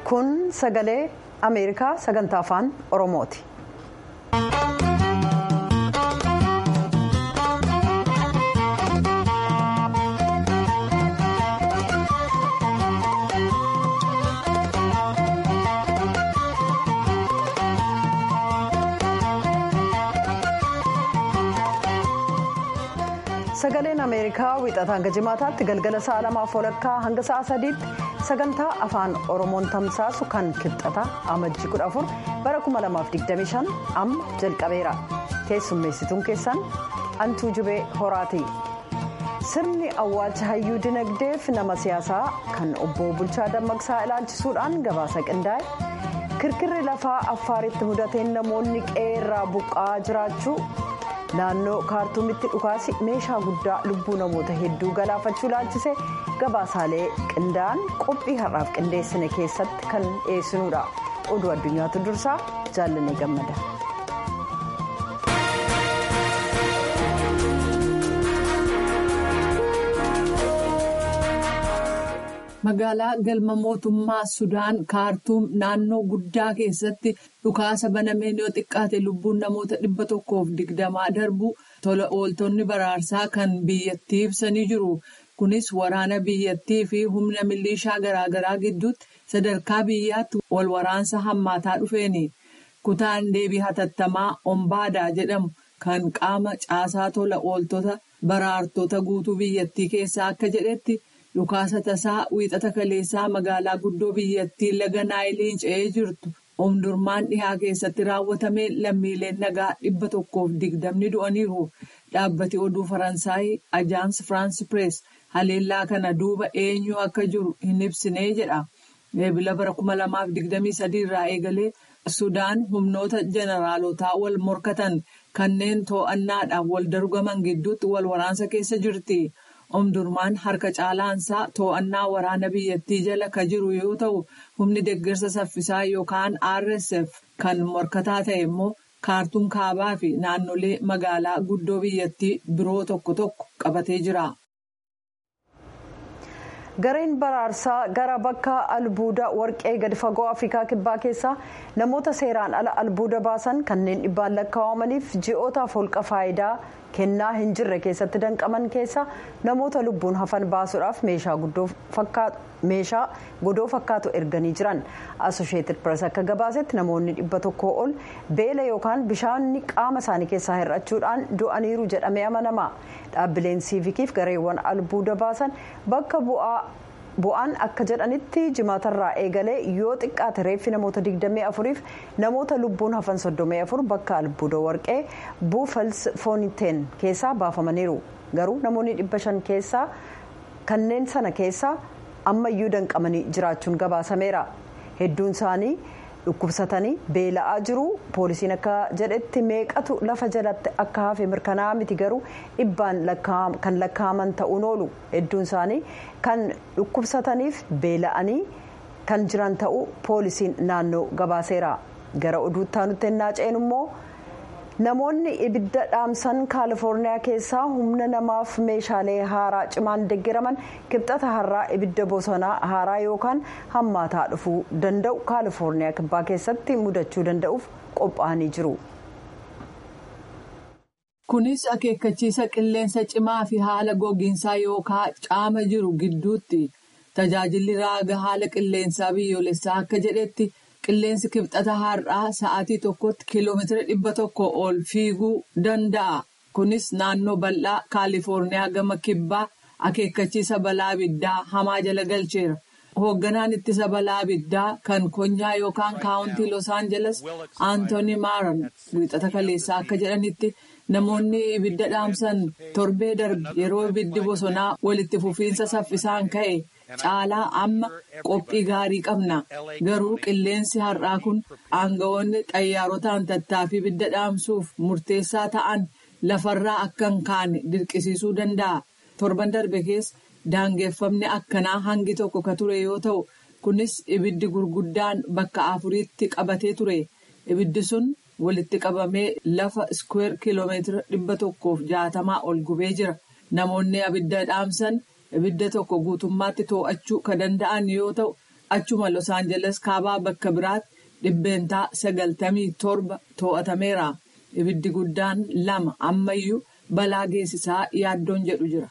kun sagalee ameerikaa sagantaa afaan oromooti. sagaleen ameerikaa wixataa hanga jimaataatti galgala sa'a lamaaf walakkaa hanga sa'a sadiitti sagantaa afaan oromoon tamsaasu kan kibxata amajjii 14 bara 2025 amma jalqabeera keessummeessituun keessan antuu jubee horaati sirni awwaalcha hayyuu dinagdeef nama siyaasaa kan obbo bulchaa dammaqsaa ilaalchisuudhaan gabaasa qindaa'e kirkirri lafaa affaaritti mudateen namoonni qe'eerraa buqqa'aa jiraachuu. naannoo kaartuumitti dhukaasi meeshaa guddaa lubbuu namoota hedduu galaafachuu ilaalchise gabaasaalee qindaa'an qophii har'aaf qindeessine keessatti kan dhiyeessinuudha oduu addunyaatu dursaa jaallanee gammada. magaalaa galma mootummaa sudaan kaartuum naannoo guddaa keessatti dhukaasa banameen yoo xiqqaate lubbuun namoota dhibba tokkoof digdamaa darbu tola ooltonni baraarsaa kan biyyattii ibsanii jiru kunis waraana biyyattii fi humna milishaa garaagaraa gidduutti sadarkaa biyyaatti wal waraansa hammaataa dhufeeni kutaan deebii hatattamaa ombaadaa jedhamu kan qaama caasaa tola ooltota baraartota guutuu biyyattii keessaa akka jedhetti. dhukaasa tasaa wiixata kaleessaa magaalaa guddoo biyyattii laga naayiliin ce'ee jirtu omdurmaan dhihaa keessatti raawwatame lammiileen nagaa dhibba tokkoof digdamni du'aniiru dhaabbati oduu faransaayii ajaans firaans pirees haleellaa kana duuba eenyu akka jiru hin ibsinee jedha eebila bara 2023 irraa eegalee sudaan humnoota jeneraalotaa wal morkatan kanneen too'annaadhaan wal dargaman gidduutti wal waraansa keessa jirti. omdurmaan harka caalaansaa too'annaa waraana biyyattii jala ka jiru yoo ta'u humni deeggarsa saffisaa yookaan rsf kan morkataa ta'e immoo kaartuum kaabaa fi naannolee magaalaa guddoo biyyattii biroo tokko tokko qabatee jira. gareen baraarsaa gara bakka albuuda warqee gadi fagoo afrikaa kibbaa keessaa namoota seeraan ala albuuda baasan kanneen dhibbaan lakkaawamaniif ji'ootaaf holqa faayidaa kennaa hin jirre keessatti danqaman keessa namoota lubbuun hafan baasuudhaaf meeshaa godoo fakkaatu erganii jiran asosheetid pirees akka gabaasetti namoonni dhibba tokkoo ol beela yookaan bishaanni qaama isaanii keessaa hir'achuudhaan du'aniiru jedhamee amanama dhaabbileen siivikiif gareewwan albuuda baasan bakka bu'aan akka jedhanitti jimaatarraa eegalee yoo xiqqaate reeffi namoota 24 fi namoota lubbuun hafan 34 bakka albuuda warqee buufals fooniteen keessaa baafamaniiru garuu namoonni 500 keessaa kanneen sana keessaa ammayyuu danqamanii jiraachuun gabaasameera hedduun isaanii dhukkubsatanii beela'aa jiru poolisiin akka jedhetti meeqatu lafa jalatti akka hafe mirkanaa'aa miti garuu dhibbaan kan lakkaa'aman ta'uun oolu hedduun isaanii kan dhukkubsataniif beela'anii kan jiran ta'uu poolisiin naannoo gabaaseera gara oduutti aanutti ennaa ceenu immoo namoonni ibidda dhaamsan kaalifoorniyaa keessaa humna namaaf meeshaalee haaraa cimaan deeggaraman kibxata har'aa ibidda bosonaa haaraa yookaan hammaataa dhufuu danda'u kaalifoorniyaa kibbaa keessatti mudachuu danda'uuf qophaa'anii jiru. kunis akeekkachiisa qilleensa cimaa fi haala gogiinsaa yookaan caama jiru gidduutti tajaajilli raaga haala qilleensaa biyyoolessaa akka jedhetti. qilleensi kibxata har'aa sa'aatii tokkotti kiiloomeetira dhibba tokko ol fiiguu danda'a kunis naannoo bal'aa kaalifoorniyaa gama kibbaa akeekkachiisa balaa abiddaa hamaa jala galcheera hoogganaan ittisa balaa abiddaa kan konyaa yookaan kaawuntii los aangeles aantooni maaran wiixata kaleessaa akka jedhanitti namoonni ibidda dhaamsan torbee darbe yeroo ibiddi bosonaa walitti fufiinsa saffisaan ka'e. caalaa amma qophii gaarii qabna garuu qilleensi har'aa kun aangawoonni xayyaarotaan tattaaffii ibidda dhaamsuuf murteessaa ta'an lafarraa akka hin kaane dirqisiisuu danda'a torban darbe keessa daangeffamni akkanaa hangi tokko ka ture yoo ta'u kunis ibiddi gurguddaan bakka afuriitti qabatee ture ibiddi sun walitti qabamee lafa iskweer kiiloomeetira dhibba tokkoof jaatamaa ol gubee jira namoonni abidda dhaamsan. ibidda tokko guutummaatti to'achuu kan danda'an yoo ta'u achuma los aangeles kaabaa bakka biraatti dhibbeentaa sagaltamii torba to'atameera ibiddi guddaan lama ammayyuu balaa geessisaa yaaddoon jedhu jira.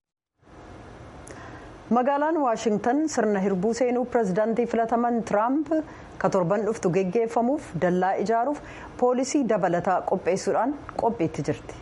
magaalaan waashingtan sirna hirbuu seenuu pirezidaantii filataman tiraamp ka torban dhuftu geggeeffamuuf dallaa ijaaruuf poolisii dabalataa qopheessuudhaan qophiitti jirti.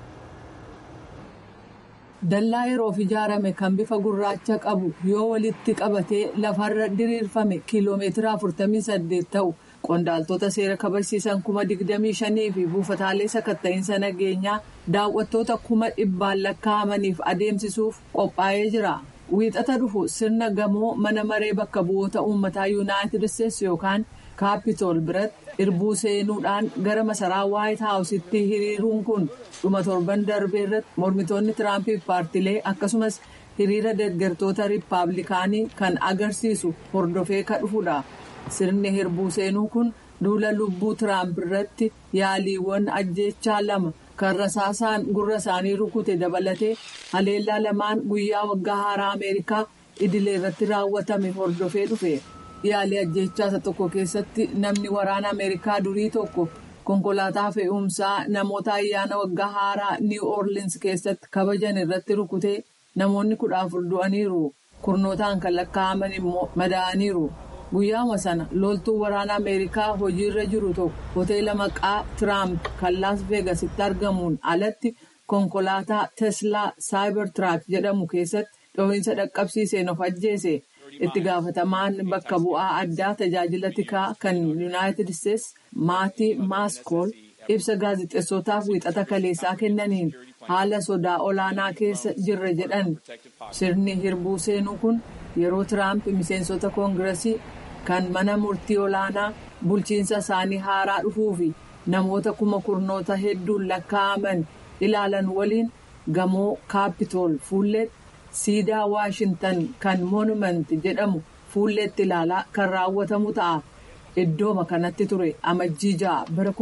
dallaa yeroof ijaarame kan bifa gurraacha qabu yoo walitti qabatee lafarra diriirfame kiiloomeetira 48 ta'u qondaaltota seera kabachiisan kuma 25 fi buufataalee sakatta'iinsa nageenyaa daawwattoota kuma dhibbaan lakkaa'amaniif adeemsisuuf qophaa'ee jira. wiixata dhufu sirna gamoo mana maree bakka bu'oota uummataa yuunaayitid isteetsi yookaan kaapitool biratti hirbuu seenuudhaan gara masaraa waayit haawusitti hiriiruun kun dhuma torban darbee irratti mormitoonni tiraampiif paartilee akkasumas hiriira deeggartoota riippaabilikaanii kan agarsiisu hordofee ka dhufudha sirni hirbuu seenuu kun duula lubbuu tiraamp irratti yaaliiwwan ajjeechaa lama. kan rasaasaan gurra isaanii rukute dabalatee haleellaa lamaan guyyaa waggaa haaraa ameerikaa idilee irratti raawwatame hordofee dhufe yaalii ajjeechaa isa tokko keessatti namni waraana ameerikaa durii tokko konkolaataa fe'umsaa namoota ayyaana waggaa haaraa niw orleans keessatti kabajan irratti rukutee namoonni kudha afur du'aniiru kurnootaan kan lakkaa'aman immoo madaa'aniiru. guyyaama sana loltuu waraana ameerikaa hojiirra jiru tokko hoteela maqaa tiraamp kan laas veegasitti argamuun alatti konkolaataa teslaa saayibar tiraak jedhamu keessatti dhohiinsa dhaqqabsiiseen of ajjeese itti gaafatamaan bakka bu'aa addaa tajaajila tikaa kan yuunaayitid isteetsi maatii maaskool ibsa gaazexeessotaaf wiixata kaleessaa kennaniin haala sodaa olaanaa keessa jirra jedhan sirni hirbuu seenuu kun yeroo tiraamp miseensota koongiresii. kan mana murtii olaanaa bulchiinsa isaanii haaraa dhufuu fi namoota kuma kurnoota hedduun lakkaa'aman ilaalan waliin gamoo kaapitool fuulleetti siidaa waashintan kan moonumenti jedhamu fuulleetti ilaalaa kan raawwatamu ta'a iddooma kanatti ture amajjii ja'a bara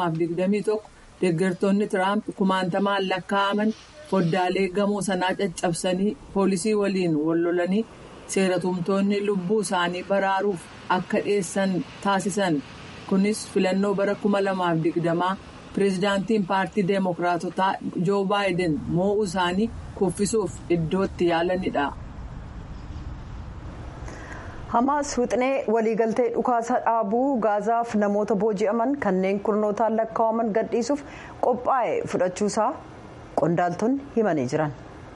2021 deeggartoonni tiraamp kumaantamaan lakkaa'aman foddaalee gamoo sanaa caccabsanii poolisii waliin wallolanii. seeratumtoonni lubbuu isaanii baraaruuf akka dhiyeessan taasisan kunis filannoo bara 2020 pireezidaantiin paartii deemokiraatotaa joo baayiden moo'uu isaanii kuffisuuf iddootti yaalanidha. hamaas wixinee waliigaltee dhukaasa dhaabuu gaazaaf namoota booji'aman kanneen kurnootaan lakkaa'aman gadhiisuuf qophaa'e fudhachuusaa qondaaltonni himanii jiran.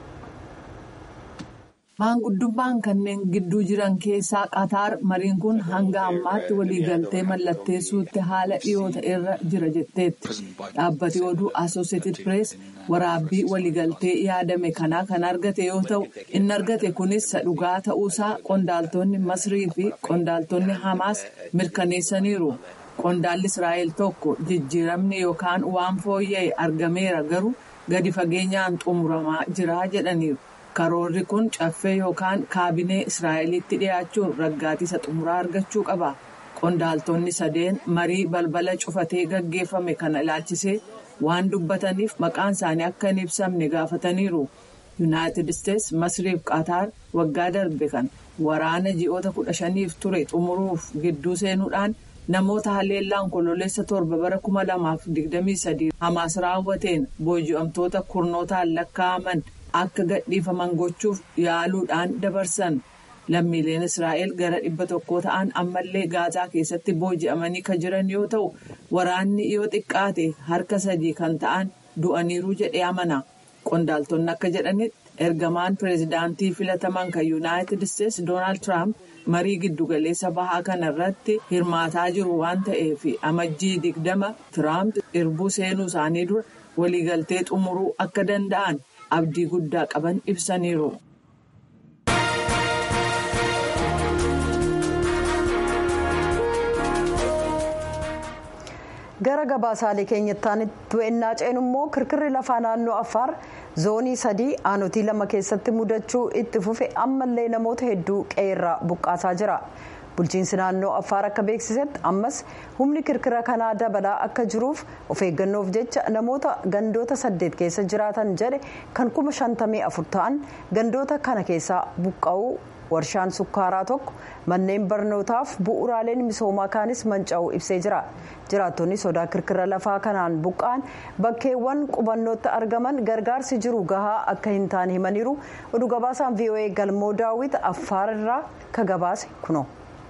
maanguddummaan kanneen gidduu jiran keessaa qataar mariin kun hanga ammaatti waliigaltee mallatteessuutti haala dhiyoo ta'erra jira jetteetti dhaabbati oduu asooseetid pirees waraabbii waliigaltee yaadame kanaa kan argate yoo ta'u inni argate kunis dhugaa ta'uusaa qondaaltonni masrii fi qondaaltonni hamaas mirkaneessaniiru qondaalli israa'el tokko jijjiiramni yookaan waan fooyya'e argameera garuu gadi fageenyaan xumuramaa jira jedhaniiru. karoorri kun caffee yookaan kaabinee israa'elitti dhiyaachuun raggaatisa xumuraa argachuu qaba qondaaltonni sadeen marii balbala cufatee gaggeeffame kana ilaalchisee waan dubbataniif maqaan isaanii akka hin ibsamne gaafataniiru yuunaayitid isteetsi masriif qataar waggaa darbe kan waraana ji'oota kudha shaniif ture xumuruuf gidduu seenuudhaan namoota haleellaan kololeessa torba bara kuma lamaaf digdamii sadii hamaas raawwateen booji'amtoota kurnootaan lakkaa'aman. akka gadhiifaman gochuuf yaaluudhaan dabarsan lammiileen israa'el gara dhibba tokko ta'an ammallee gaazaa keessatti booji'amanii kan jiran yoo ta'u waraanni yoo xiqqaate harka sadii kan ta'an du'aniiru jedhee amana qondaaltonni akka jedhanitti ergamaan pireezidaantii filataman kan yuunaayitid isteetsi doonaald tiraamp marii giddugaleessa bahaa kana irratti hirmaataa jiru waan ta'eef amajjii digdama tiraamp hirbuu seenuu isaanii dura waliigaltee xumuruu akka danda'an. abdii guddaa qaban ibsaniiru. gara gabaasaalee keenyattaan to'annaa ceenu immoo kirkirri lafaa naannoo affaar zoonii sadii aanotii lama keessatti mudachuu itti fufe ammallee namoota hedduu qe'eerraa buqqaasaa jira. bulchiinsi naannoo affaar akka beeksisetti ammas humni kirkira kanaa dabalaa akka jiruuf of eeggannoof jecha namoota gandoota saddeet keessa jiraatan jedhe kan kuma shantamii afur ta'an gandoota kana keessaa buqqa'uu warshaan sukkaaraa tokko manneen barnootaaf bu'uuraaleen misoomaa kaanis manca'uu ibsee jira jiraattonni sodaa kirkira lafaa kanaan buqqaan bakkeewwan qubannootti argaman gargaarsi jiru gahaa akka hin taane himaniiru oduu gabaasaan voa galmoo daawwit affaararraa ka gabaase kuno.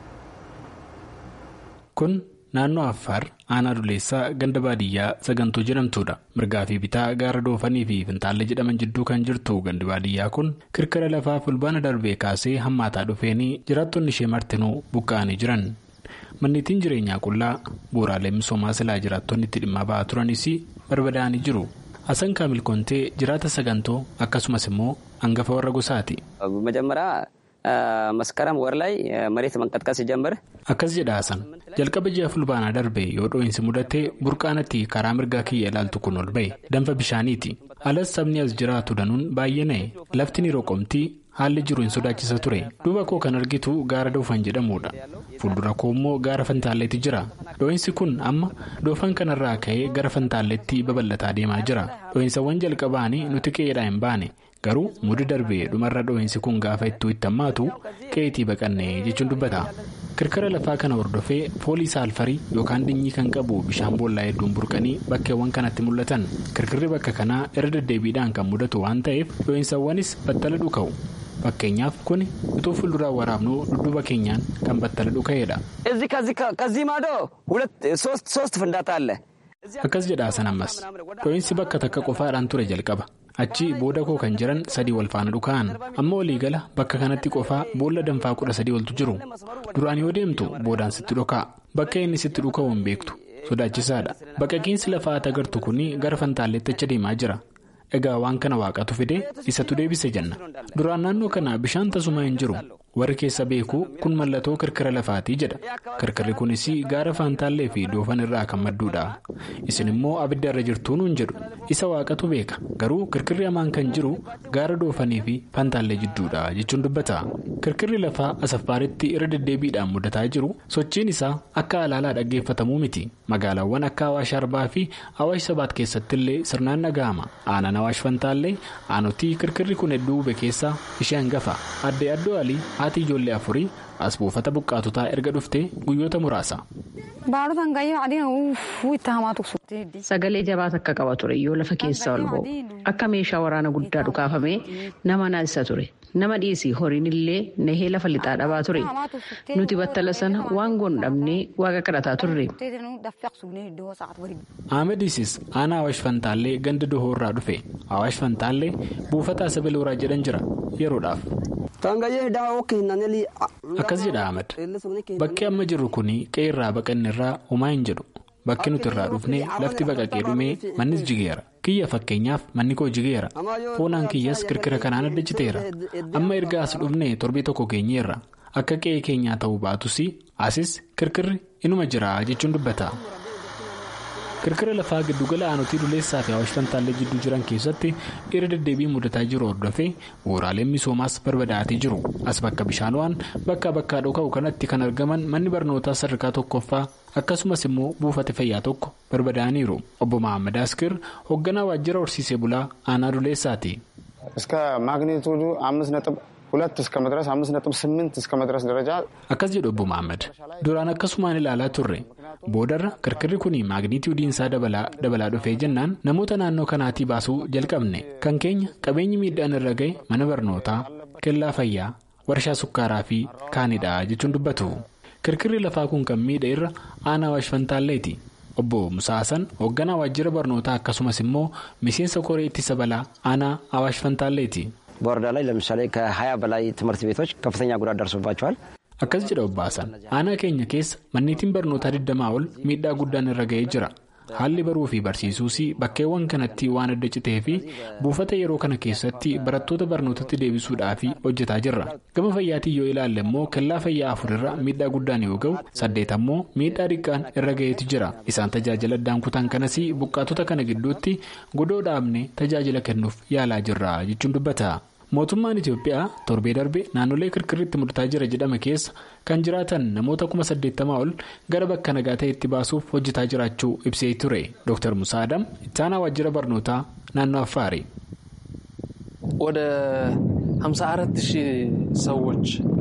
kun naannoo affaar aanaa duleessaa ganda baadiyyaa sagantuu jedhamtuudha mirgaa fi bitaa gaara doofanii fi fintaalle jedhaman jidduu kan jirtu gandi baadiyyaa kun kirkira lafaa fulbaana darbee kaasee hammaataa dhufeenii jiraattonni ishee martinuu buqqa'anii jiran manneetiin jireenyaa qullaa bu'uuraalee misoomaa silaa jiraattonni itti dhimma ba'aa turanis barbadaa'anii jiru hasan kaamil kontee jiraata sagantoo akkasumas immoo hangafa warra gosaati. maskaram war ላይ መሬት መንቀጥቀጥ ሲጀምር akkas jedha hasan jalqaba ji'a fulbaanaa darbe yoo dho'iinsi mudate burqaanatti karaa mirgaa kiyya ilaaltu kun ol ba'e danfa bishaaniiti alas sabni as jiraatu danuun baay'ee na'e lafti ni roqomtii haalli jiru hin sodaachisa ture duuba koo kan argitu gaara doofan jedhamudha fuuldura koo immoo gaara fantaalleetti jira dho'iinsi kun amma doofan kanarraa ka'ee gara fantaalleetti babal'ataa deemaa jira dho'iinsawwan jalqabaanii nuti qe'eedhaa hin baane. garuu mudii darbee dhumarra dho'iinsi kun gaafa ittuu itti hammaatu qe'eetii baqannee jechuun dubbata kirkira lafaa kana hordofee foolii saalfarii yookaan dinyii kan qabu bishaan boollaa hedduun burqanii bakkeewwan kanatti mul'atan kirkirri bakka kanaa irra deddeebiidhaan kan mudatu waan ta'eef dho'iinsawwanis battala dhuka'u fakkeenyaaf kun utuu fuulduraan waraabnu dudduuba keenyaan kan battala dhuka'eedha. ከዚህ ማዶ ሶስት ፍንዳታ አለ. akkas jedha hasan ammas dho'iinsi bakka takka qofaadhaan ture jalqaba achi booda koo kan jiran sadii wal faana dhuka'an amma waliigala bakka kanatti qofaa boolla danfaa kudha sadii oltu jiru duraan yoo deemtu boodaan sitti dhuka'a bakka inni sitti dhuka'u hin beektu sodaachisaadha baqaqiinsi lafaa agartu kun gara fantaalleetti acha deemaa jira egaa waan kana waaqatu fide isatu deebise jenna duraan naannoo kana bishaan tasuma hin jiru warri keessa beeku kun mallattoo kirkira lafaatii jedha kirkirri kunis gaara faantaallee fi doofan irraa kan madduudha isin immoo abidda irra jirtuu nuun jedhu isa waaqatu beeka garuu kirkirri hamaan kan jiru gaara doofanii fi faantaallee jidduudha jechuun dubbata kirkirri lafaa asaffaaritti irra deddeebiidhaan mudataa jiru sochiin isaa akka alaalaa dhaggeeffatamuu miti magaalaawwan akka awaash arbaa fi awaash sabaat keessatti illee sirnaan dhaga'ama aanaan awaash fantaallee aanotii kirkirri kun hedduu hube keessaa ishee hangafa addee addoo alii haati ijoollee afurii as buufata buqqaatotaa erga dhufte guyyoota muraasa. Sagalee jabaata akka qaba ture yoo lafa keessaa ol ba'u akka meeshaa waraana guddaa dhukaafamee nama naasisa ture nama dhiisii horiin illee nahee lafa lixaa dhabaa ture nuti battala sana waan goon dhabnee waaqa kadhataa turre. Ahmed Isis aanaa Awaash Fantaallee ganda Dohoorraa dhufe Awaash Fantaallee buufata Asabeelooraa jedhan jira yeroodhaaf. Akkas jedha Ahmed bakki amma jirru kun qe'irraa baqannirraa homaa hin jedhu bakki nuti irraa dhufne lafti baqaqee dhumee mannis jigeera kiyya fakkeenyaaf manni koo jigeera foonaan kiyyas kirkira kanaan adda citeera amma erga as dhufne torbee tokko keenyeerra akka qe'ee keenyaa ta'uu baatus asis kirkirri inuma jira jechuun dubbata. kirkira lafaa giddugala aanotii duleessaa fi awaash fantaallee jidduu jiran keessatti irra deddeebii mudataa jiru hordofee bu'uuraaleen misoomaas barbadaa'atee jiru as bakka bishaan waan bakkaa bakkaa dhoka'u kanatti kan argaman manni barnootaa sadarkaa tokkoffaa akkasumas immoo buufata fayyaa tokko barbadaa'aniiru obbo Mahammad Askir hoogganaa waajjira horsiisee bulaa aanaa duleessaati. ሁለት እስከ መድረስ አምስት ነጥብ ስምንት እስከ መድረስ ደረጃ akkas jedhu obbo Mahammad duraan akkasumaan ilaalaa turre boodarra kirkirri kun maagniitiiwudiin isaa dabalaa dhufee jennaan namoota naannoo kanaatii baasuu jalqabne kan keenya qabeenyi miidhaan irra ga'e mana barnootaa kellaa fayyaa warshaa sukkaaraa fi kaanidha jechuun dubbatu kirkirri lafaa kun kan miidha irra aanaa Awaash Fantaalleeti. obbo Musaasan hoogganaa waajjira barnootaa akkasumas immoo miseensa koree ittisa balaa aanaa Awaash Fantaalleeti. በወረዳ ላይ ለምሳሌ ከሀያ በላይ ትምህርት ቤቶች ከፍተኛ ጉዳት ደርሶባቸዋል። akkas jedha obbaasan aanaa keenya keessa manneetiin barnootaa 20 ol miidhaa guddaan irra ga'ee jira haalli baruu fi barsiisuus bakkeewwan kanatti waan adda citee fi buufata yeroo kana keessatti barattoota barnootatti deebisuudhaaf hojjetaa jirra gama fayyaatiin yoo ilaalle immoo kellaa fayyaa afurirra miidhaa guddaan yoo ga'u saddeet ammoo miidhaa xiqqaan irra ga'eetu jira isaan tajaajila addaan kutan kanas buqqaatota kana gidduutti godoo dhaabne tajaajila kennuuf yaalaa jirra jechuun dubbata. mootummaan itiyoophiyaa torbee darbe naannolee kirkirritti mudataa jira jedhame keessa kan jiraatan namoota kuma saddeettamaa ol gara bakka nagaa ta'etti baasuuf hojjetaa jiraachuu ibsee ture dr musaa adam ittaanaa waajjira barnootaa naannoo affaari. ወደ 54 ሺህ ሰዎች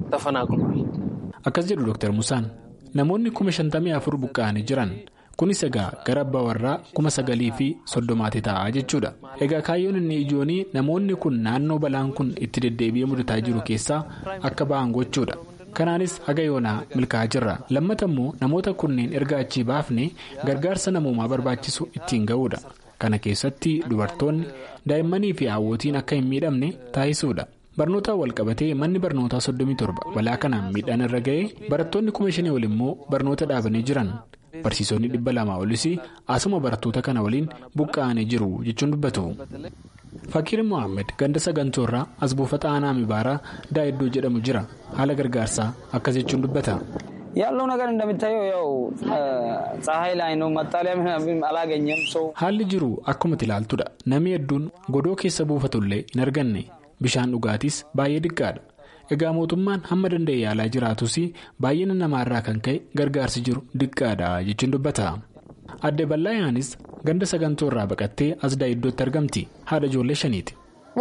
ተፈናቅሏል። akkas jedhu Dr. Musaan namoonni kuma shantamii afur buqqa'anii jiran kunis egaa gara abbaa warraa kuma sagalii fi soddomaati ta'a jechuudha egaa kaayyoon inni ijoonii namoonni kun naannoo balaan kun itti deddeebi'ee mudataa jiru keessaa akka ba'an gochuudha. kanaanis haga yoonaa milkaa'aa jirra lammata immoo namoota kunneen erga achii baafne gargaarsa namoomaa barbaachisu ittiin ga'uudha kana keessatti dubartoonni daa'immanii fi haawwotiin akka hin miidhamne taasisuudha barnootaan walqabatee manni barnootaa 37 balaa kanaan miidhaan irra ga'ee barattoonni kuma shanii ol immoo barnoota dhaabanii jiran barsiisonni dhibba lamaa olis asuma barattoota kana waliin buqqa'anii jiru jechuun dubbatu. Fakiir Mohaammed ganda sagantoorraa as buufata aanaa mibaaraa daa'iddoo jedhamu jira haala gargaarsaa akkas jechuun dubbata. ያለው ነገር እንደሚታየው ያው ፀሐይ ላይ ነው መጣሊያ አላገኘም ሰው haalli jiru akkuma ilaaltudha namni hedduun godoo keessa buufatullee hin arganne bishaan dhugaatis baay'ee diqqaadha egaa mootummaan hamma danda'e yaalaa jiraatus baay'ina namaarraa kan ka'e gargaarsi jiru diqqaadha jechuun dubbata. adde ballaayaanis ganda sagantoorraa baqattee as daa'iddootti argamti haadha ijoollee shaniiti.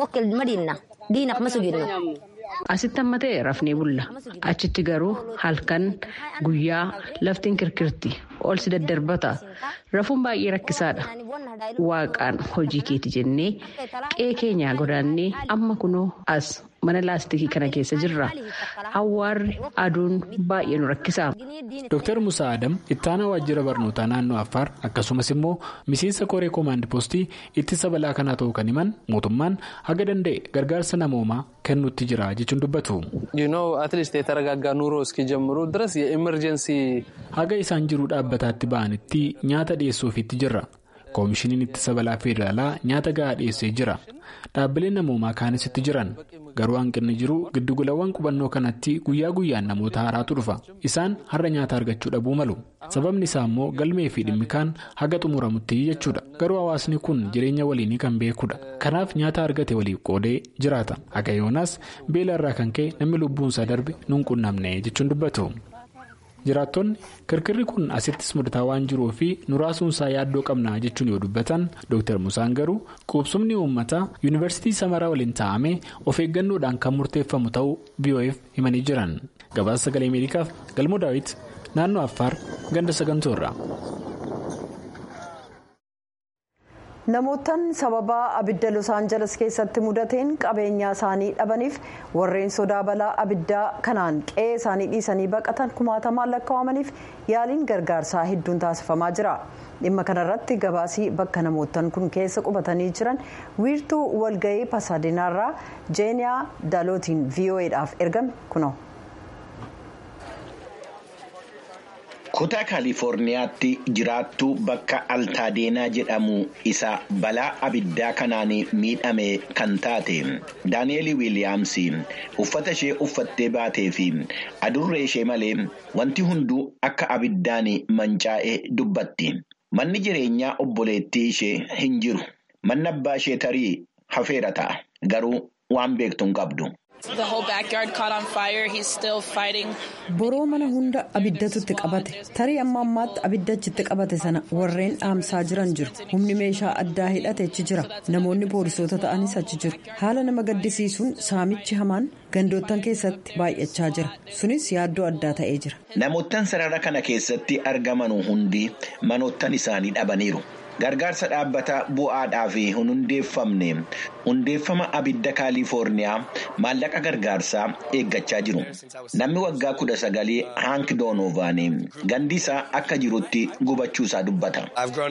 Asitti amma ta'e rafnee bulla. Achitti garuu halkan guyyaa laftiin kirkirti ol si daddarbata. Rafuun baay'ee rakkisaadha. Waaqaan hojii keeti jennee qe'ee keenyaa godaannee amma kunoo as mana laastikii kana keessa jirra. Awwaarri aduun baay'ee nu rakkisa. Dr. Musaa Adam ittaanaa waajjira barnootaa naannoo Affaar akkasumas immoo miseensa koree koomaand poostii ittisa balaa kanaa ta'uu kan himan mootummaan haga danda'e gargaarsa namoomaa kennuutti jira jechuun dubbatu. atleast የተረጋጋ ኑሮ እስኪጀምሩ ድረስ የኢመርጀንሲ haga isaan jiruu dhaabbataatti ba'anitti nyaata dhiyeessuufiitti jirra. koomishiniin ittisa balaa federaalaa nyaata gahaa dhiyeessee jira dhaabbileen namoomaa kaanisitti jiran garuu hanqinni jiru giddugalawwan qubannoo kanatti guyyaa guyyaan namoota haaraatu dhufa isaan har'a nyaata argachuu dhabuu malu sababni isaa immoo galmee fi dhimmi kaan haga xumuramutti jechuudha garuu hawaasni kun jireenya waliinii kan beekudha kanaaf nyaata argate waliif qoodee jiraata haga yoonaas beela irraa kan ka'e namni lubbuunsaa darbe nun qunnamne jechuun dubbatu. jiraattonni kirkirri kun asittis mudataa waan jiruu fi nuraasuunsaa yaaddoo qabna jechuun yoo dubbatan dr musaan garuu qubsumni uummataa yuunivarsiitii samaraa waliin taa'amee of eeggannoodhaan kan murteeffamu ta'uu biyoo'eef himanii jiran gabaasa sagalee ameerikaaf galmoo daawit naannoo affaar ganda sagantoorra. namootaan sababa abidda los aangeles keessatti mudateen qabeenyaa isaanii dhabaniif warreen sodaa balaa abiddaa kanaan qe'ee isaanii dhiisanii baqatan kumaatamaan lakkaa'amaniif yaaliin gargaarsaa hedduun taasifamaa jira dhimma kanarratti gabaasii bakka namootaan kun keessa qubatanii jiran wiirtuu walga'ii pasaadinaarraa jeeniyaa daalootiin vo'edhaaf ergame kuno. kutaa kaalifoorniyaatti jiraattuu bakka altaadeena jedhamu isa balaa abiddaa kanaan miidhame kan taate daaneeli wiiliyaamsi uffata ishee uffattee baatee fi adurree ishee malee wanti hunduu akka abiddaan mancaa'e dubbatti manni jireenyaa obboleettii ishee hin jiru manni abbaa ishee tarii hafeera ta'a garuu waan beektu hin qabdu. boroo mana hunda abiddatutti qabate tarii amma ammaatti abidda achitti qabate sana warreen dhaamsaa jiran jiru humni meeshaa addaa hidhate achi jira namoonni poolisoota ta'anis achi jiru haala nama gaddisiisuun saamichi hamaan gandoottan keessatti baay'achaa jira sunis yaaddoo addaa ta'ee jira. namoottan sarara kana keessatti argaman hundi manoottan isaanii dhabaniiru. gargaarsa dhaabbata bu'aadhaa fi hin hundeeffamne hundeeffama abidda kaalifoorniyaa maallaqa gargaarsaa eeggachaa jiru namni waggaa kudha sagalii haank doonoovaan gandi isaa akka jirutti gubachuu isaa dubbata.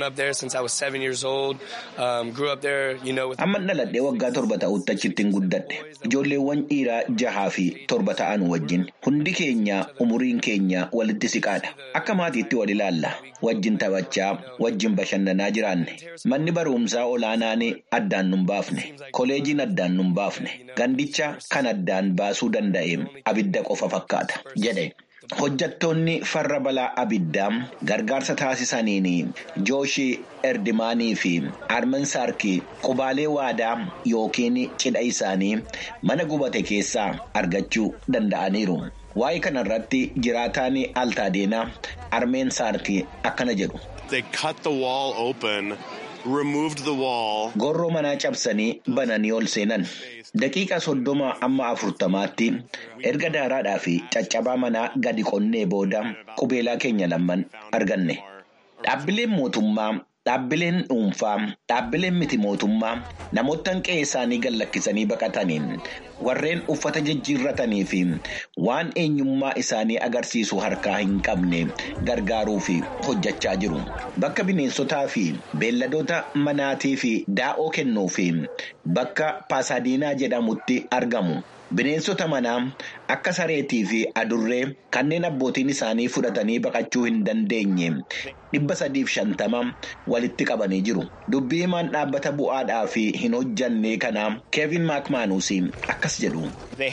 amma dhaladhee waggaa torba ta'utti achitti hin guddadhe ijoolleewwan dhiiraa jahaa fi torba ta'an wajjin hundi keenya umuriin keenya walitti siqaadha akka maatiitti wal ilaalla wajjin taphachaa wajjin bashannanaa jiraanne manni barumsaa olaanaan addaan nun baafne koleejiin addaan nun baafne gandicha kan addaan baasuu danda'e abidda qofa fakkaata jedhe. hojjattoonni farra balaa abiddaa gargaarsa taasisaniin jooshii erdimaanii fi arman saarkii qubaalee waadaa yookiin cidha isaanii mana gubate keessaa argachuu danda'aniiru. waa'ee kanarratti jiraataan altaadeena armeen saarkii akkana jedhu. Gorroo manaa cabsanii bananii ol seenan. Daqiiqa soddoma amma afurtamaatti erga daaraadhaa fi caccabaa manaa gadi qonnee booda qubeelaa keenya lamman arganne. Dhaabbileen mootummaa, dhaabbileen dhuunfaa, dhaabbileen miti mootummaa namoota qe'ee isaanii gad lakkisanii baqataniin warreen uffata jijjiirratanii fi waan eenyummaa isaanii agarsiisu harkaa hin qabne gargaaruu fi hojjechaa jiru. Bakka bineensotaa fi beelladoota manaatii fi daa'oo kennuu fi bakka paasaadiinaa jedhamutti argamu. Bineensota manaa akka sareetii fi adurree kanneen abbootiin isaanii fudhatanii baqachuu hin dandeenye dhibba sadiif shantama walitti qabanii jiru. Dubbii himaan dhaabbata bu'aadhaa fi hin hojjanne kanaa Keevin Maakmaanuus akkas jedhu.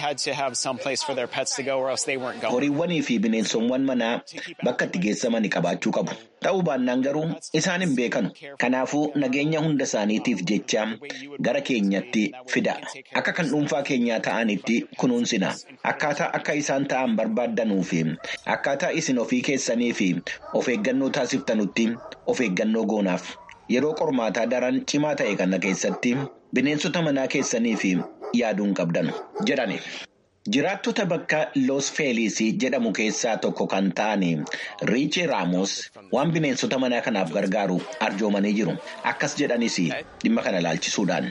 Horiiwwanii fi bineensonni manaa bakka itti geessamanii qabaachuu qabu. Ta'uu baannaan garuu isaan hin beekanu. Kanaafuu nageenya hunda isaaniitiif jecha gara keenyatti fida. Akka kan dhuunfaa keenyaa ta'anitti kunuunsina. Akkaataa akka isaan ta'an barbaaddanuu fi akkaataa isin ofii keessanii fi of eeggannoo taasiftanutti of eeggannoo goonaaf. Yeroo qormaataa daran cimaa ta'e kana keessatti bineensota manaa keessanii fi yaaduun qabdan jedhani. Jiraattota bakka Los Felis jedhamu keessaa tokko kan ta'an Riichi Raamos waan bineensota manaa kanaaf gargaaru arjoomanii jiru. Akkas jedhanis dhimma kana ilaalchisuudhaan.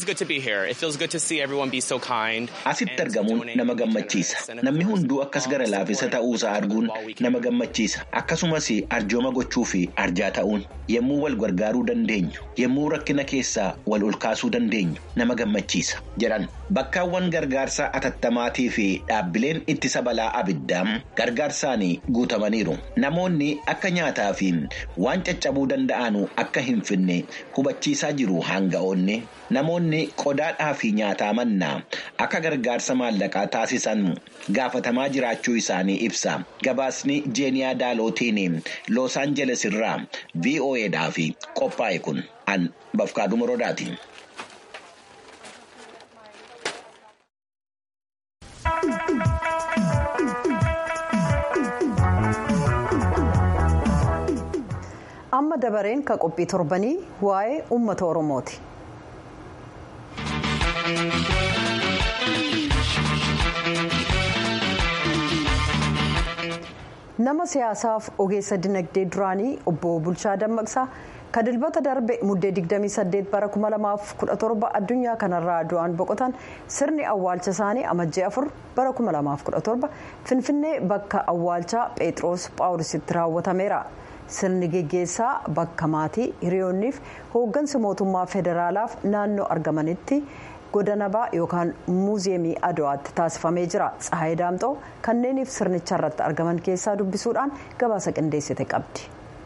Asitti argamuun nama gammachiisa. Namni hunduu akkas gara laafisa ta'uusaa arguun nama gammachiisa. Akkasumas arjooma gochuu fi arjaa ta'uun yommuu wal gargaaruu dandeenyu, yommuu rakkina keessaa wal olkaasuu dandeenyu nama gammachiisa jedhan. Bakkaawwan gargaarsa atattamaati. fi dhaabbileen ittisa balaa abiddaa gargaarsaan guutamaniiru. Namoonni akka nyaataa fi waan caccabuu danda'an akka hin finne hubachiisaa jiru hanga'oonni. Namoonni qodaadhaa fi nyaataa mannaa akka gargaarsa maallaqaa taasisan gaafatamaa jiraachuu isaanii ibsa. Gabaasni Jeeniyaa Daalootiin Los Angeles irraa VOAdhaaf qophaa'e kun an Bafkaaduu Morodaati. amma dabareen ka qophii torbanii waa'ee uummata oromooti. nama siyaasaaf ogeessa dinagdee duraanii obbo bulchaa dammaqsaa ka dilbata darbe muddee 28 bara 2017 addunyaa kanarraa du'an boqotan sirni awwaalcha isaanii amajjee 4 bara 2017 finfinnee bakka awwaalchaa pheexroos phaawulisitti raawwatameera. sirni geggeessaa bakka maatii hiriyoonniif hooggansa mootummaa federaalaaf naannoo argamanitti godanabaa yookaan muuziyeemii adowaatti taasifamee jira tsahaayii daamxoo kanneeniif sirnicha irratti argaman keessaa dubbisuudhaan gabaasa qindeessite qabdi.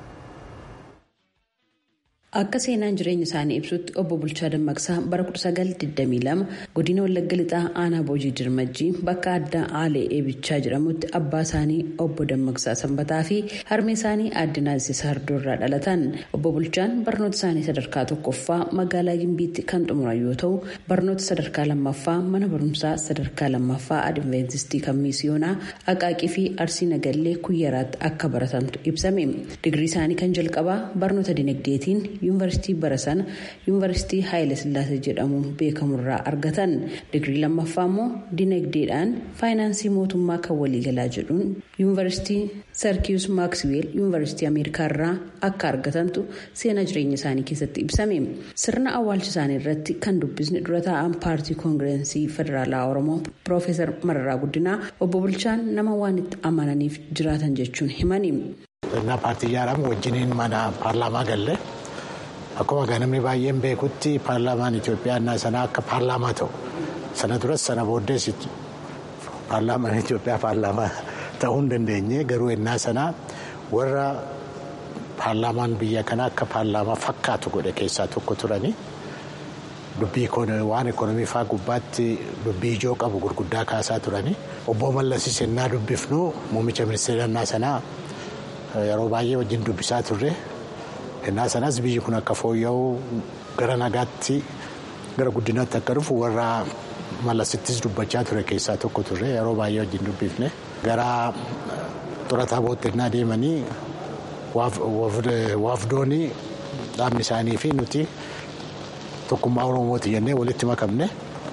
Akka seenaan jireenya isaanii ibsutti obbo Bulchaa Dammaqsaa bara 1922 godina Wallagga Lixaa Aanaa Boojii Dirmajjii bakka addaa Aalee Eebichaa jedhamutti abbaa isaanii obbo Dammaqsaa Sanbataa fi harmee isaanii aadde Naasisa Hardoorraa dhalatan. Obbo Bulchaan barnoota isaanii sadarkaa tokkoffaa magaalaa Gimbiitti kan xumuran yoo ta'u barnoota sadarkaa lammaffaa mana barumsaa sadarkaa lammaffaa Adiveentistii kan Miisiyoonaa Aqaaqii fi Arsii Nagallee Kuyyaraatti akka baratamtu ibsame. Digirii isaanii kan jalqabaa barnoota dinagdeetiin yuunivarsiitii barasana yuunivarsiitii haayile sillaasee jedhamuun beekamurraa argatan digirii lammaffaa immoo dinagdeedhaan faayinaansii mootummaa kan waliigalaa jedhuun yuunivarsiitii sarkiyus maaksiweel yuunivarsiitii ameerikaarraa akka argatantu seenaa jireenya isaanii keessatti ibsame sirna awwaalcha isaanii irratti kan dubbisni dura taa'an paartii koongireensii federaalaa oromoo piroofeesar mararaa guddinaa obbo bulchaan nama waan itti amananiif jiraatan jechuun himani. Sirna paartii ijaaramu wajjiniin mana paarlaamaa galle. Akkuma namni baay'een beekutti paarlaamaan Itoophiyaa innaa sanaa akka paarlaamaa ta'u sana duras sana booddees paarlaamaan Itoophiyaa paarlaamaa ta'uu hin dandeenye garuu innaa sanaa warra paarlaamaan biyya kanaa akka paarlaamaa fakkaatu godhe keessaa tokko turani. Dubbii waan ekonomii fa'aa gubbaatti dubbii ijoo qabu gurguddaa kaasaa turani. Obbo Mallasis innaa dubbifnu muummicha ministeera innaa sanaa yeroo baay'ee wajjin dubbisaa turre. Innaa sanas biyyi kun akka fooyya'u gara nagaatti gara guddinaatti akka dhufu warra mallasittis dubbachaa ture keessaa tokko turre yeroo baay'ee wajjin dubbifne gara xurataa boottennaa deemanii waafdoonii dhaabni isaanii fi nuti tokkummaa oromooti jennee walitti makamne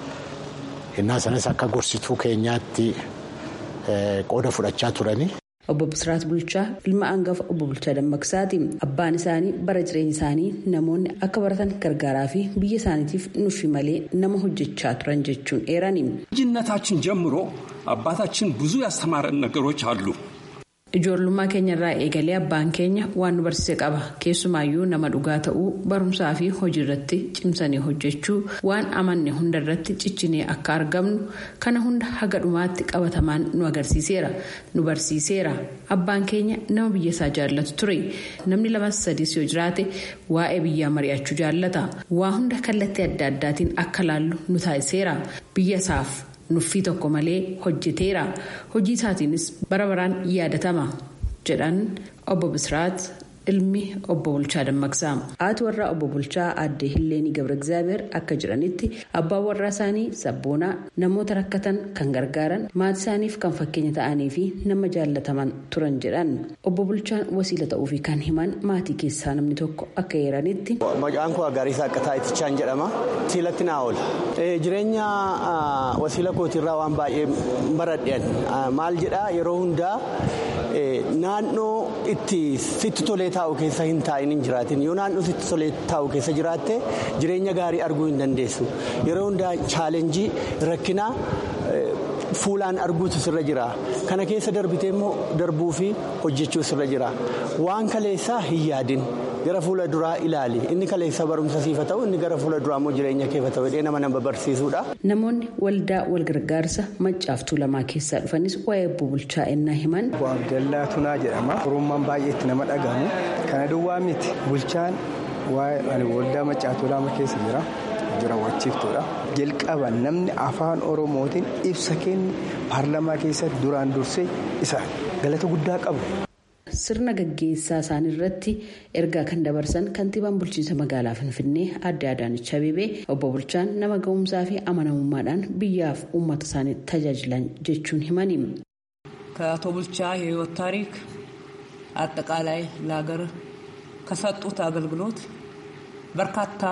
innaa sanas akka gorsituu keenyaatti qooda fudhachaa turani. Obbo Bisiraat Bulchaa ilma hangafa obbo Bulchaa Dammaqsaati. Abbaan isaanii bara jireenya isaanii namoonni akka baratan gargaaraa fi biyya isaaniitiif nufi malee nama hojjechaa turan jechuun eerani. ልጅነታችን ጀምሮ አባታችን ብዙ ያስተማረን ነገሮች አሉ። Ijoollummaa keenyarraa eegalee abbaan keenya waan nu barsiise qaba. Keessumaayyuu nama dhugaa ta'uu barumsaa fi hojii irratti cimsanii hojjechuu waan amanne hunda irratti ciccinee akka argamnu kana hunda haga dhumaatti qabatamaan nu agarsiiseera. Nu barsiiseera. Abbaan keenya nama biyya isaa jaallatu ture. Namni lamas sadiis yoo jiraate waa'ee biyyaa mari'achuu jaallata. Waa hunda kallattii adda addaatiin akka laallu nu taasiseera. Biyya isaaf. nuffii tokko malee hojjeteera hojii isaatiinis bara baraan yaadatama jedhan obbo Bisiraat ilmi obbo Bulchaa Dammaqsaa. Haati warraa obbo Bulchaa aadde Hilleenii Gabra Egzaabeer akka jedhanitti abbaan warraa isaanii sabboonaa namoota rakkatan kan gargaaran maatii isaaniif kan fakkeenya ta'anii fi nama jaallataman turan jedhan obbo Bulchaan wasiila ta'uufi kan himan maatii keessaa namni tokko akka eeranitti. Maqaan koo Agariisaa Akkataa Itichaan jedhama. Siilatti naa oola. Jireenya wasiila kootiirraa waan baay'ee baradheen maal jedhaa yeroo hundaa naannoo itti sitti tolee taa'u keessa hin taa'in hin jiraatin yoo naannoo sitti tolee taa'u keessa jiraatte jireenya gaarii arguu hin dandeessu yeroo hundaa chaalenjii rakkinaa fuulaan arguutu sirra jira kana keessa darbitee immoo darbuu fi hojjechuu sirra jira waan kaleessaa hin yaadin. gara fuula duraa ilaali inni kaleessa barumsa siifa ta'u inni gara fuula duraa immoo jireenya keefa ta'u hidhee nama nama barsiisudha. Namoonni waldaa walgargaarsa maccaaftuu lamaa keessaa dhufanis waa'ee obbo Bulchaa ennaa himan. Abdallaa Tunaa jedhama. Oromummaan baay'eetti nama dhagahamu. Kana duwwaa miti. Bulchaan waa'ee waldaa maccaaftuu lama keessa jira. Jiraawwachiiftuudha. Jalqaba namni afaan Oromootiin ibsa kenne paarlamaa keessatti duraan dursee isa galata guddaa qabu. Sirna gaggeessaa isaanii irratti ergaa kan dabarsan kantiibaan bulchiinsa magaalaa Finfinnee adde Adaanech Abeebee obbo Bulchaan nama ga'umsaa fi amanamummaadhaan biyyaaf uummata isaanii tajaajilan jechuun himani. ከአቶ ቡልቻ የህይወት ታሪክ አጠቃላይ ለሀገር ከሰጡት አገልግሎት በርካታ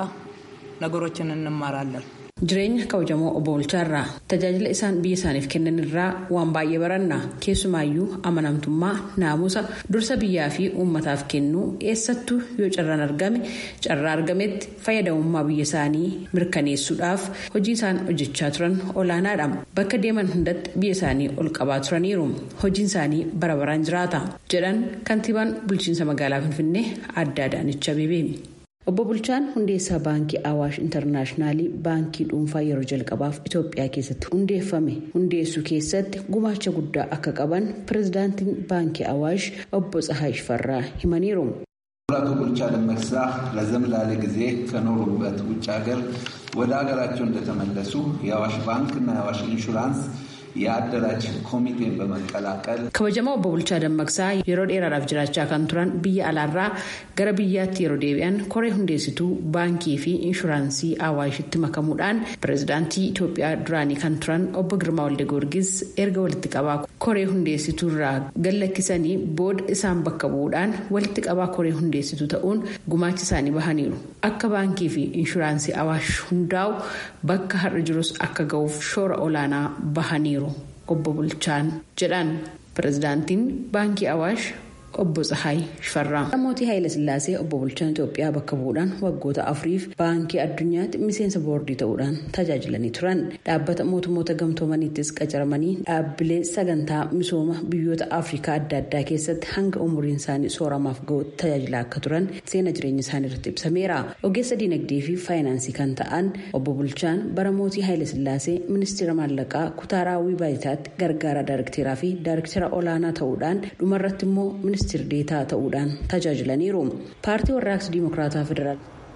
ነገሮችን እንማራለን። Jireenya kabajamoo obbo Bulchaarraa tajaajila isaan biyya isaaniif kennan irraa waan baay'ee baranna keessumaayyuu amanamtummaa naamusa dursa biyyaa fi uummataaf kennuu eessattuu yoo carraan argame carraa argametti fayyadamummaa biyya isaanii mirkaneessuudhaaf hojii isaan hojjechaa turan olaanaadha bakka deeman hundatti biyya isaanii ol qabaa turaniiru hojiin isaanii bara baraan jiraata jedhan kantiibaan bulchiinsa magaalaa finfinnee adde Adaanech Abeebee. Obbo Bulchaan hundeessaa baankii Awaash Intarnaashinaalii baankii dhuunfaa yeroo jalqabaaf Itoophiyaa keessatti hundeeffame hundeessuu keessatti gumaacha guddaa akka qaban pirezidaantiin baankii Awaash obbo Tsahaay Shifarraa himaniiru. አቶ ቡልቻ ደመቅሳ ረዘም ላለ ጊዜ ከኖሩበት ውጭ ሀገር ወደ ሀገራቸው እንደተመለሱ የአዋሽ ባንክ እና የአዋሽ ኢንሹራንስ የአደራጅ ኮሚቴን በመቀላቀል kabajamaa obbo Bulchaa Dammaqsaa yeroo dheeraadhaaf jiraachaa kan turan biyya alaarraa gara biyyaatti yeroo deebi'an koree hundeessituu baankii fi inshuraansii awaashitti makamuudhaan pirezidaantii Itoophiyaa duraanii kan turan obbo Girmaa Walde Goorgis erga walitti qabaa koree hundeessituu irraa gallakkisanii booda isaan bakka bu'uudhaan walitti qabaa koree hundeessituu ta'uun gumaacha isaanii bahaniiru akka baankii fi inshuraansii awaash hundaa'u bakka har'a jirus akka ga'uuf shoora olaanaa bahaniiru. obbo Bulchaan jedhan pirezidaantiin baankii awaash obbo Tsahaay Shifarraa. Mootii Haayila Sillaasee obbo Bulchaan Itoophiyaa bakka bu'uudhaan waggoota afuriif baankii addunyaatti miseensa boordii ta'uudhaan tajaajilanii turan. Dhaabbata mootummoota gamtoomaniittis qacaramanii dhaabbilee sagantaa misooma biyyoota Afrikaa adda addaa keessatti hanga umuriin isaanii sooramaaf ga'utti tajaajilaa akka turan seena jireenya isaanii irratti ibsameera. Ogeessa diinagdee fi faayinaansii kan ta'an obbo Bulchaan bara mootii Haayila Sillaasee ministeera maallaqaa kutaa raawwii baay'ataatti gargaaraa daarekteeraa fi daarekteera olaanaa ta'uudhaan dhumarratti immoo ministeera deetaa ta'uudhaan tajaajilaniiru paartii warraaqsa diimokiraataa federaal.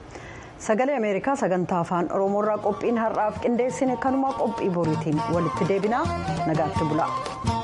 sagalee ameerikaa sagantaa afaan oromoorraa qophiin har'aaf qindeessine kanuma qophii boriitiin walitti deebinaa nagaatti bula.